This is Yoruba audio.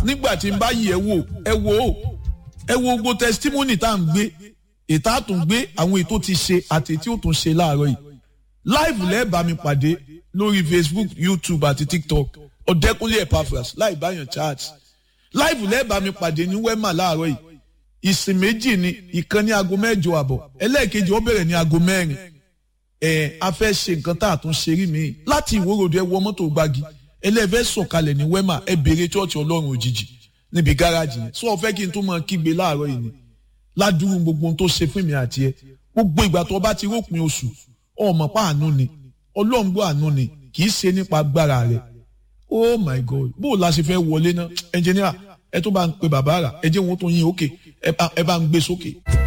nígbà tí n bá yí ẹ wò ẹ wò ó ẹ wo gbogbo testimony tá à ń gbé ètò àtúngbé àwọn ètò ti ṣe àti ètò tó ń ṣe láàárọ̀ yìí live lẹ́ẹ̀bà mi pàdé lórí facebook youtube àti tiktok ọ̀dẹ́kúnlé epaphras láì báyàn chat live lẹ́ẹ̀bà mi pàdé ní wema láàárọ̀ yìí ìsìn méjì ni ìkan ní aago mẹ́jọ àbọ̀ ẹlẹ́ẹ̀kejì ó bẹ̀rẹ̀ ní aago mẹ́rin ẹ̀ a fẹ́ ṣe nǹkan tá a tún ṣe rí mi láti ìwórodò ẹ wọ mọ́tò gbági ẹlẹ́fẹ́ sọ̀kalẹ̀ ní wema ẹ béèrè chọ́ọ̀chì ọlọ́run òjijì níbi gáràjì yẹn sọ fẹ́ kí n tún máa kígbe láàárọ̀ yìí ni ládùúgbò gbogbo ohun tó ṣe fún mi àti ẹ gbogbo ìgbà tó bá ti rópin oṣù ọmọ pa àánú ni ọlọ́run gbọ́ àánú ni kì í ṣe nípa agbára rẹ̀ oh my god bó o la ṣe fẹ́ wọlé náà ẹnjìníà ẹ tó bá ń pe bàbá rà ẹ jẹ́ wọn tó yin òkè ẹ bá ń gbé sókè.